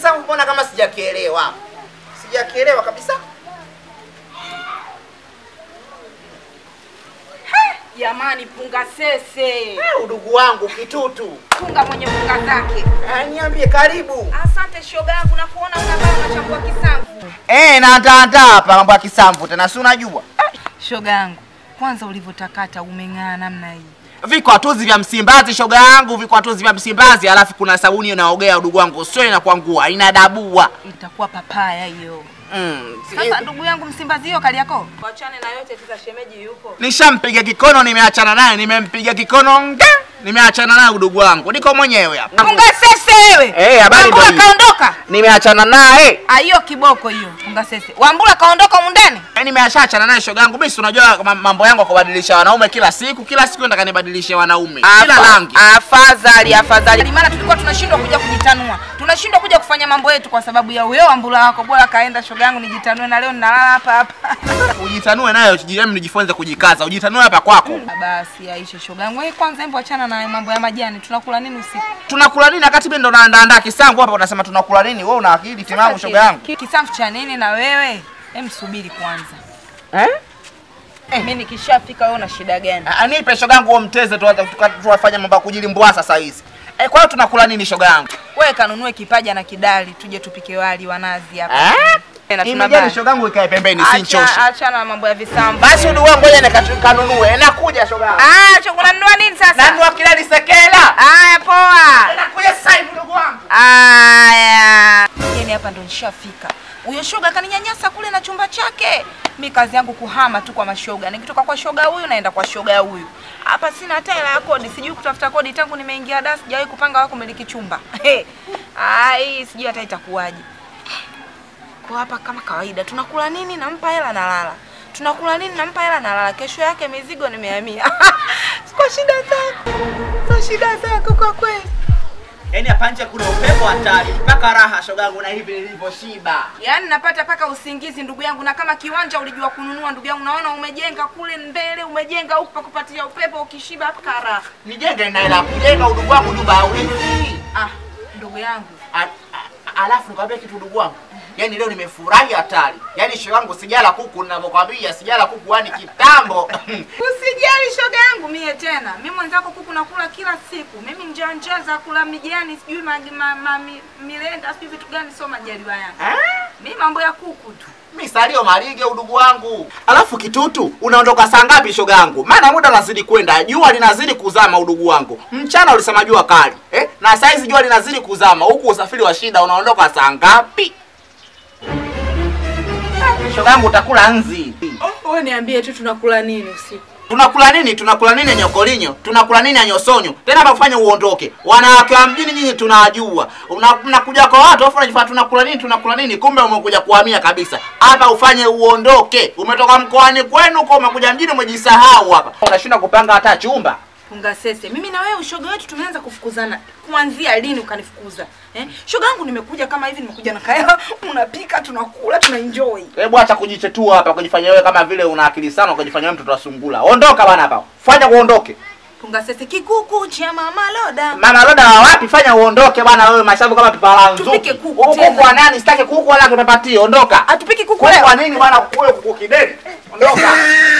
Kisamvu mbona kama sijakielewa? Sijakielewa kabisa. Jamani, punga sese, Eh, udugu wangu kitutu. punga mwenye punga zake. Ah, niambie karibu. Asante shoga yangu, na kuona unakaa unachambua kisamvu. Eh, naandaandaa hapa mambo ya Kisamvu tena si unajua. Shoga yangu, kwanza ulivyotakata umeng'aa namna hii. Vikwatuzi vya Msimbazi shoga yangu, vikwatuzi vya Msimbazi, alafu kuna sabuni inaogea udugu wangu, sio inakwangua, inadabua. Itakuwa papaya hiyo. Mm. Sasa ndugu yangu Msimbazi hiyo kali yako. Wachane na yote tisa shemeji yupo. Nishampiga kikono, nimeachana naye, nimempiga kikono nge, nimeachana naye udugu wangu, niko mwenyewe hapa. Punga sese wewe. Eh, habari ndio Wambura hiyo. kaondoka. Nimeachana naye. Ah, hiyo kiboko hiyo. Punga sese. Wambura kaondoka mundani. Eh, nimeashachana naye shoga yangu. Mimi si unajua ma- mambo yangu ya kubadilisha wanaume kila siku, kila siku nataka nibadilishe wanaume. Kila rangi. Afadhali, afadhali. Maana tulikuwa tunashindwa kuja kujitanua. Tunashindwa kuja kufanya mambo yetu kwa sababu ya huyo Wambura wako. Bora kaenda shoga yangu nijitanue na leo ninalala hapa hapa. Ujitanue nayo, jijemi nijifunze kujikaza. Ujitanue hapa kwako. Basi Aisha shoga yangu. Wewe kwanza hebu achana na mambo ya majani. Tunakula nini usiku? Tunakula nini wakati mimi ndo naandaa kisamvu hapa unasema tunakula nini? Wewe una akili timamu shoga yangu. Ki- Kisamfu cha nini na wewe? Hem, subiri kwanza. Eh? Mimi nikishafika wewe una shida gani? Ah, Nipe shoga yangu huo mteze tu tuwafanye mambo ya kujilimbwa sasa hizi. Eh, kwa hiyo tunakula nini shoga yangu? Wewe kanunue kipaja na kidali tuje tupike wali wa nazi hapa. Eh? Tena tuna Imejani bali. shoga yangu ikae pembeni sinchoshe. Acha achana na mambo ya visambu. Basi udu wangu ngoja nikanunue. Nakuja shoga yangu. Ah, cho unanunua nini sasa? Nanunua kilali sekela. Haya poa. Nakuja sasa hivi ndugu wangu. Haya. Yeni hapa ndo nishafika. Huyo shoga kaninyanyasa kule na chumba chake. Mi kazi yangu kuhama tu kwa mashoga. Nikitoka kwa shoga huyu naenda kwa shoga huyu. Hapa sina hata hela ya kodi, sijui kutafuta kodi tangu nimeingia da, sijawahi kupanga wako kumiliki chumba. Ai, sijui hata itakuwaje. Kwa hapa kama kawaida, tunakula nini nampa hela nalala. Tunakula nini nampa hela nalala. Kesho yake mizigo nimehamia. Kwa shida zako. Kwa shida zako kwa kweli. Yaani hapa nje kuna upepo hatari mpaka raha shoga yangu na hivi nilivyoshiba. Yaani napata paka usingizi ndugu yangu, na kama kiwanja ulijua kununua ndugu yangu, naona umejenga kule mbele, umejenga huku pa kupatia upepo, ukishiba paka raha. Nijenge na hela kujenga udugu wangu nyumba ya urithi. Ah, ndugu yangu A- a- Alafu nikwambia kitu ndugu wangu. Yaani leo nimefurahi hatari. Yaani shoga yangu sijala kuku ninavyokwambia sijala kuku yani kitambo. usijali shoga yangu mie tena, mimi mwenzako kuku nakula kila siku, mimi njaa njaa za kula mijani, sijui ma, ma, ma, mi, milenda sijui vitu gani, sio majaliwa yangu Eh? mi mambo ya kuku tu. Misalio malige udugu wangu. Alafu kitutu, unaondoka saa ngapi shoga yangu? Maana muda unazidi kwenda, jua linazidi kuzama udugu wangu. Mchana ulisema jua kali, eh? Na saa hizi jua linazidi kuzama. Huku usafiri wa shida unaondoka saa ngapi? Ah, Shoga yangu utakula nzi. Wewe niambie tu tunakula nini usiku? Tunakula nini? Tunakula nini nyokolinyo? Tunakula nini nyosonyo? Tena hapa kufanya uondoke. Wanawake wa mjini nyinyi tunawajua. Una- Mnakuja kwa watu afu unajifanya tunakula nini? Tunakula nini? Kumbe umekuja kuhamia kabisa. Hapa ufanye uondoke. Umetoka mkoani kwenu kwa umekuja mjini umejisahau hapa. Unashinda kupanga hata chumba. Punga sese, mimi na wewe ushoga wetu tumeanza kufukuzana. Kuanzia lini ukanifukuza? Eh? Shoga yangu nimekuja kama hivi nimekuja na kaya, unapika, tunakula, tunaenjoy. Hebu acha kujichetua hapa kujifanya wewe kama vile una akili sana ukajifanya wewe mtoto wa sungula. Ondoka bana hapa. Fanya uondoke. Punga sese kikuku cha mama Loda. Mama Loda wa wapi? Fanya uondoke bwana wewe mashavu kama pipa nzuku. Tupike kuku Huku tena. kwa nani? Sitaki kuku wala kipapatia. Ondoka. Atupiki kuku Kwa leo. kwa nini bwana kule kuku kideni? Ondoka.